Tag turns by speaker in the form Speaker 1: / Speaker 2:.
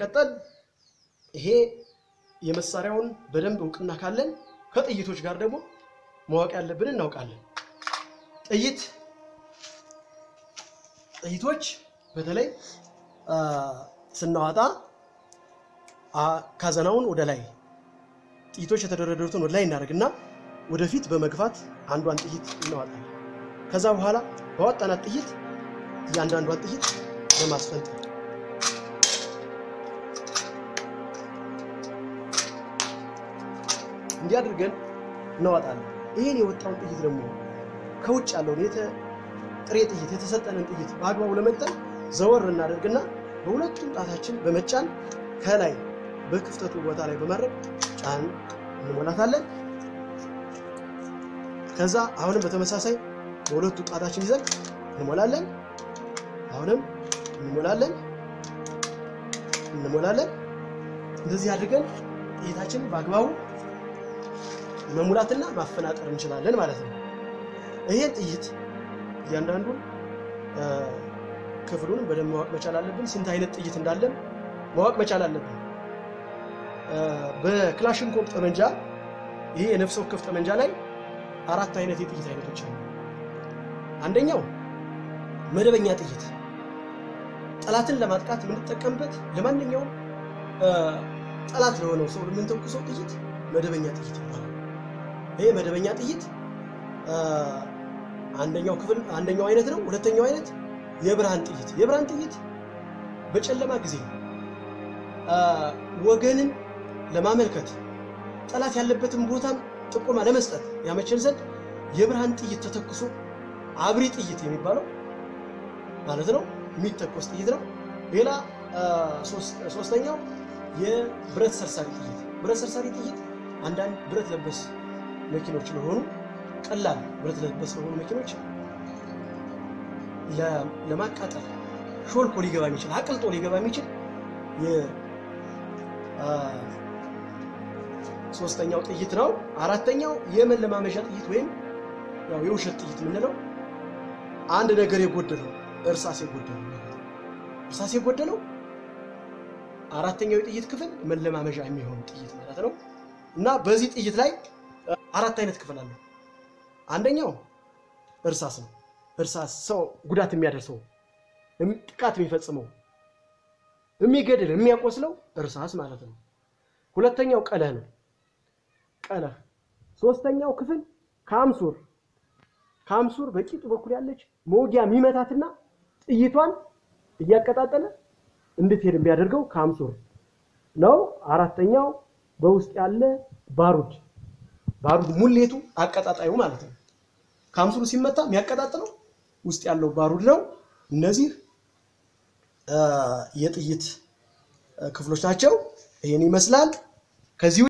Speaker 1: ሲቀጠል ይሄ የመሳሪያውን በደንብ እውቅና ካለን ከጥይቶች ጋር ደግሞ ማወቅ ያለብን እናውቃለን። ጥይት ጥይቶች በተለይ አ፣ ስናዋጣ አ፣ ካዘናውን ወደ ላይ ጥይቶች የተደረደሩትን ወደ ላይ እናደርግና ወደፊት በመግፋት አንዷን ጥይት እናዋጣለን። ከዛ በኋላ በዋጣናት ጥይት እያንዳንዷን ጥይት በማስፈንጠር እንዲህ አድርገን እናዋጣለን። ይህን የወጣውን ጥይት ደግሞ ከውጭ ያለውን የተ ጥሬ ጥይት የተሰጠንን ጥይት በአግባቡ ለመጠን ዘወር እናደርግና በሁለቱም ጣታችን በመጫን ከላይ በክፍተቱ ቦታ ላይ በማድረግ ጫን እንሞላታለን። ከዛ አሁንም በተመሳሳይ በሁለቱ ጣታችን ይዘን እንሞላለን። አሁንም እንሞላለን እንሞላለን። እንደዚህ አድርገን ጥይታችንን በአግባቡ መሙላትና ማፈናጠር እንችላለን ማለት ነው። ይሄን ጥይት እያንዳንዱን እ፣ ክፍሉንም በደንብ ማወቅ መቻል አለብን። ስንት አይነት ጥይት እንዳለን ማወቅ መቻል አለብን። እ፣ በክላሽንኮቭ ጠመንጃ ይሄ የነፍስ ወከፍ ጠመንጃ ላይ አራት አይነት የጥይት አይነቶች አሉ። አንደኛው መደበኛ ጥይት ጠላትን ለማጥቃት የምንጠቀምበት ለማንኛውም እ፣ ጠላት ለሆነው ሰው የምንተኩሰው ጥይት መደበኛ ጥይት ይባላል። ይሄ መደበኛ ጥይት እ፣ አንደኛው ክፍል አንደኛው አይነት ነው። ሁለተኛው አይነት የብርሃን ጥይት የብርሃን ጥይት በጨለማ ጊዜ እ፣ ወገንን ለማመልከት ጠላት ያለበትን ቦታም ጥቆማ ለመስጠት ያመቸን ዘንድ የብርሃን ጥይት ተተኩሶ አብሪ ጥይት የሚባለው ማለት ነው የሚተኮስ ጥይት ነው። ሌላ አ፣ ሶስት- ሶስተኛው የብረት ሰርሳሪ ጥይት ብረት ሰርሳሪ ጥይት አንዳንድ ብረት ለበስ መኪኖች ለሆኑ ቀላል ብረት ለበስ ለሆኑ መኪኖች ለ- ለማቃጠል ሾልኮ ሊገባ የሚችል አቅልጦ ሊገባ የሚችል የ- አ፣ ሶስተኛው ጥይት ነው። አራተኛው የመለማመዣ ጥይት ወይም ያው የውሸት ጥይት የምንለው አንድ ነገር የጎደለው እርሳስ የጎደለው ማለት ነው። እርሳስ የጎደለው አራተኛው የጥይት ክፍል መለማመዣ የሚሆን ጥይት ማለት ነው። እና በዚህ ጥይት ላይ እ፣ አራት አይነት ክፍል አለው። አንደኛው እርሳስ ነው። እርሳስ ሰው ጉዳት የሚያደርሰው እም- ጥቃት የሚፈጽመው የሚገድል የሚያቆስለው እርሳስ ማለት ነው። ሁለተኛው ቀለህ ነው። ቀለህ ሶስተኛው ክፍል ካምሱር ካምሱር በቂጡ በኩል ያለች መውጊያ የሚመታትና ጥይቷን እያቀጣጠለ እንድትሄድ የሚያደርገው ካምሱር ነው። አራተኛው በውስጥ ያለ ባሩድ ባሩድ ሙሌቱ አቀጣጣዩ ማለት ነው። ካምሱሩ ሲመታ የሚያቀጣጥለው ውስጥ ያለው ባሩድ ነው። እነዚህ አ፣ የጥይት አ፣ ክፍሎች ናቸው። ይህን ይመስላል። ከዚህ